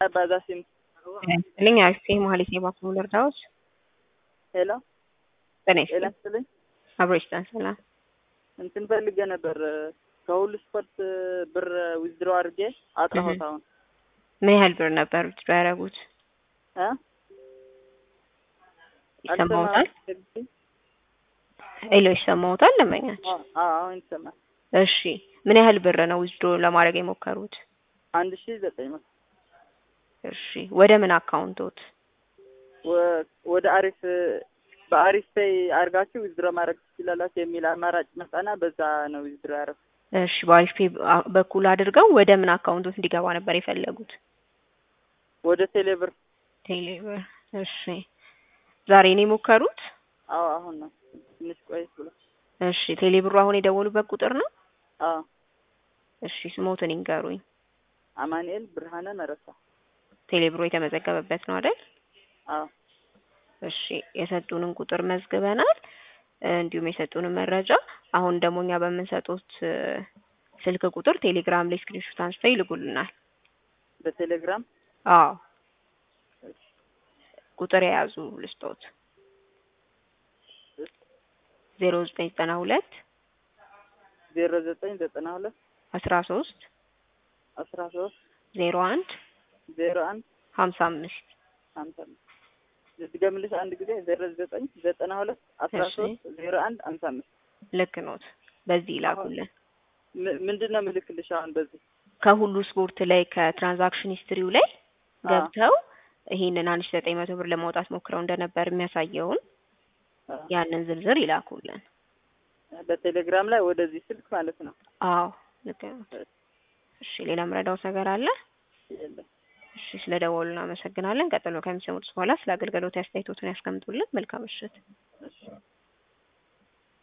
ባዛሲም ልኝ አክሴ ማለት ነው ባክሙ ልርዳዎች ሄሎ ጤና ጤና ይስጥልኝ ይስጥልኝ። አብሮ ይስጠን ሰላም እንትን ፈልጌ ነበር ከሁሉ ስፖርት ብር ዊዝድሮ አድርጌ አጥራሁት። አሁን ምን ያህል ብር ነበር ውስጡ ያደረጉት እ ይሰማውታል አልሰማሁም። ሄሎ ይሰማውታል ለመኛች አዎ፣ አዎ፣ አሁን ይሰማል። እሺ ምን ያህል ብር ነው ዊዝድሮ ለማድረግ የሞከሩት አንድ ሺህ ዘጠኝ መቶ እሺ ወደ ምን አካውንቶት ወ- ወደ አሪፍ በአሪፍ ፔይ አድርጋችሁ ዊዝድሮ ማድረግ ትችላላችሁ የሚል አማራጭ መጣና በዛ ነው ዊዝድሮ ያደረኩት። እሺ በአሪፍ ፔ በኩል አድርገው ወደ ምን አካውንቶት እንዲገባ ነበር የፈለጉት ወደ ቴሌብር ቴሌብር እሺ ዛሬ ነው የሞከሩት አዎ፣ አሁን ነው ትንሽ ቆየት ብሎ እሺ ቴሌብሩ አሁን የደወሉበት ቁጥር ነው አዎ፣ እሺ ስሞትን ይንገሩኝ አማኑኤል ብርሃነ መረሳ ቴሌብሮ የተመዘገበበት ነው አይደል አዎ፣ እሺ የሰጡንን ቁጥር መዝግበናል እንዲሁም የሰጡንን መረጃ አሁን ደግሞ እኛ በምንሰጡት እ፣ ስልክ ቁጥር ቴሌግራም ላይ ስክሪንሾት አንስተው ይልኩልናል በቴሌግራም አዎ ቁጥር የያዙ ልስጦት ዜሮ ዘጠኝ ዘጠና ሁለት ዜሮ ዘጠኝ ዘጠና ሁለት አስራ ሶስት አስራ ሶስት ዜሮ አንድ ዜሮ አንድ ሀምሳ አምስት ሀምሳ አምስት ልድገምልሽ አንድ ጊዜ ዜሮ ዘጠኝ ዘጠና ሁለት አስራ እሺ። ሶስት ዜሮ አንድ ሀምሳ አምስት ልክ ኖት በዚህ ይላኩልን ም- ምንድን ነው ምልክልሽ አሁን በዚህ ከሁሉ ስፖርት ላይ ከትራንዛክሽን ሂስትሪው ላይ አዎ። ገብተው ይሄንን አንድ ሺህ ዘጠኝ መቶ ብር ለማውጣት ሞክረው እንደነበር የሚያሳየውን አ፣ ያንን ዝርዝር ይላኩልን በቴሌግራም ላይ ወደዚህ ስልክ ማለት ነው አዎ ልክ ኖት እሺ ሌላ ምረዳውት ነገር አለ የለም እሺ ስለ ደወሉ እናመሰግናለን ቀጥሎ ከሚሰሙት በኋላ ስለ አገልግሎት አስተያየቶትን ያስቀምጡልን መልካም ምሽት